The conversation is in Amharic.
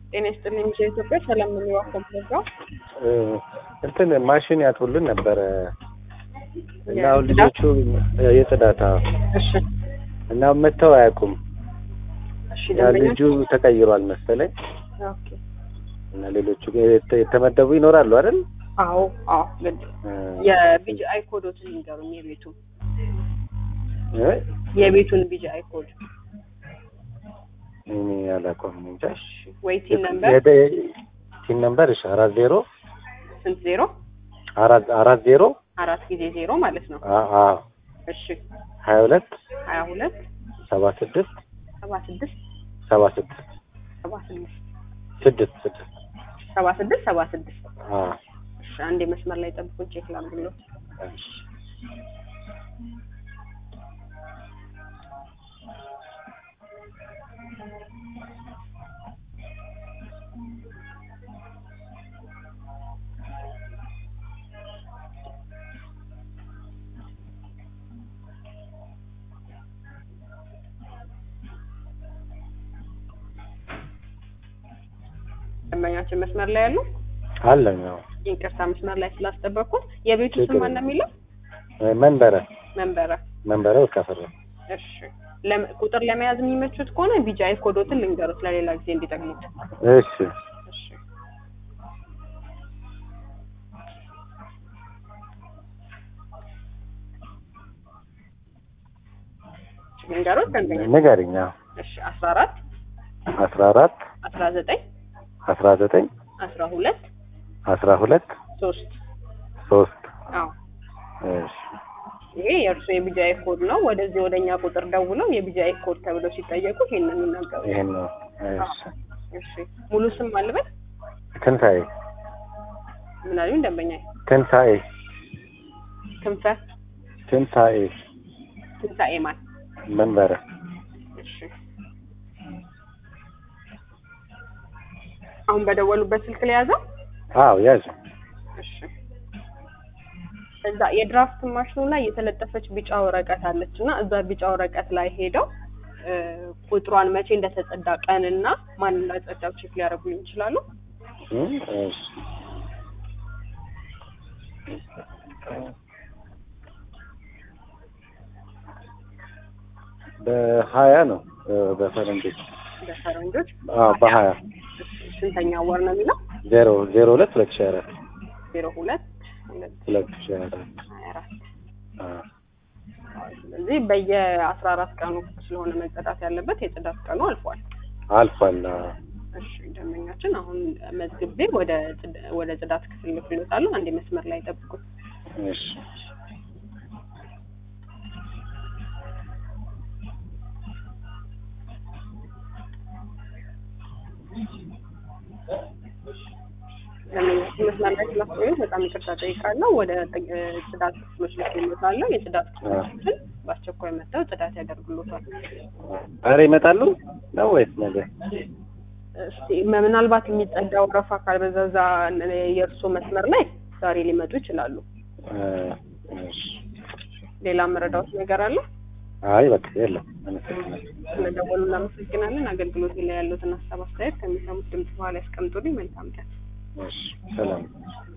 ጤና ይስጥልኝ ሚዲያ ኢትዮጵያ ሰላም ነው የሚዋከም ፕሮግራም እንትን ማሽን ያጥቡልን ነበረ እና አሁን ልጆቹ የጽዳታ እሺ እና መተው አያውቁም። እሺ ያ ደንበኛ ልጁ ተቀይሯል መሰለኝ ኦኬ እና ሌሎቹ የተ- የተመደቡ ይኖራሉ አይደል? አዎ አዎ ግድ እ፣ የቢጂአይ ኮዶትን ይንገሩኝ የቤቱን እ? የቤቱን ቢጂአይ ኮድ እኔ አላውቀውም እንጃ። ወይ ቲን ነምበር የደ- ቲን ነምበር እሺ፣ አራት ዜሮ ስንት ዜሮ አራት አራት ዜሮ አራት ጊዜ ዜሮ ማለት ነው አ አ እሺ ሀያ ሁለት ሀያ ሁለት ሰባ ስድስት ሰባ ስድስት ሰባ ስድስት ሰባ ስድስት ስድስት ስድስት ሰባ ስድስት ሰባ ስድስት አ እሺ አንዴ መስመር ላይ ጠብቁን ቼክ ላድርግልዎት እሺ። ደንበኛችን መስመር ላይ ያሉ አለኝ አዎ። ይቅርታ መስመር ላይ ስላስጠበቅኩት የቤቱ ችግር ስም ማን ነው የሚለው እ፣ መንበረ መንበረ መንበረ ወርቃፈራ እሺ ለም- ቁጥር ለመያዝ የሚመቹት ከሆነ ቢጂአይ ኮዶትን ልንገሩት ለሌላ ጊዜ እንዲጠቅሙት እሺ እሺ ልንገሩት ደንበኛ ንገሪኝ። አዎ። እሺ አስራ አራት አስራ አራት አስራ ዘጠኝ አስራ ዘጠኝ አስራ ሁለት አስራ ሁለት ሶስት ሶስት አዎ እሺ ይሄ የእርሱ የቢጂአይ ኮድ ነው። ወደዚህ ወደኛ ቁጥር ደውለው የቢጂአይ ኮድ ተብለው ሲጠየቁ ይሄንን ይናገሩ። ይሄን ነው። እሺ እሺ ሙሉ ስም አልበል ትንሣኤ ምን አሉኝ ደንበኛ ትንሣኤ ክንፈ ትንሣኤ ትንሣኤ ማን መንበረ እሺ አሁን በደወሉበት ስልክ ላይ ያዘው አዎ ያዥ እሺ እዛ የድራፍት ማሽኑ ላይ የተለጠፈች ቢጫ ወረቀት አለች እና እዛ ቢጫ ወረቀት ላይ ሄደው እ፣ ቁጥሯን መቼ እንደተጸዳ ቀንና ማን እንዳጸዳው ቼክ ሊያደርጉልኝ ይችላሉ። እ፣ እሺ በሀያ ነው እ፣ በፈረንጆች በፈረንጆች አዎ በሀያ ስንተኛ ወር ነው የሚለው? ዜሮ ዜሮ ሁለት ሁለት ሺህ አራት ዜሮ ሁለት ሁለት ሁለት ሺህ አራት ሀያ አራት አዎ ስለዚህ በየአስራ አራት ቀኑ ስለሆነ መጸዳት ያለበት የጽዳት ቀኑ አልፏል። አልፏል። አዎ። እሺ ደንበኛችን አሁን መዝግቤ ወደ ጽድ- ወደ ጽዳት ክፍል ልክሎታለሁ። አንዴ መስመር ላይ ጠብቁት። እሺ ደንበኛችን መስመር ላይ ስላስቆዩት በጣም ይቅርታ ጠይቃለሁ። ወደ ጥ- እ፣ ጽዳት ክፍሎች ልክሎታለሁ። የጽዳት ክፍሎችን በአስቸኳይ መጥተው ጽዳት ያደርግሎታል። ዛሬ ይመጣሉ ነው ወይስ ነገ? እስቲ ምናልባት የሚጸዳ ወረፋ ካልበዛዛ የእርሶ መስመር ላይ ዛሬ ሊመጡ ይችላሉ። እ፣ እሺ ሌላ መረዳት ነገር አለ? አይ በቃ የለም። አመሰግናለሁ። ስለደወሉ እናመሰግናለን። አገልግሎት ላይ ያሉትን ሀሳብ አስተያየት ከሚሰሙት ድምጽ በኋላ ያስቀምጡልኝ። መልካም ቀን። እሺ ሰላም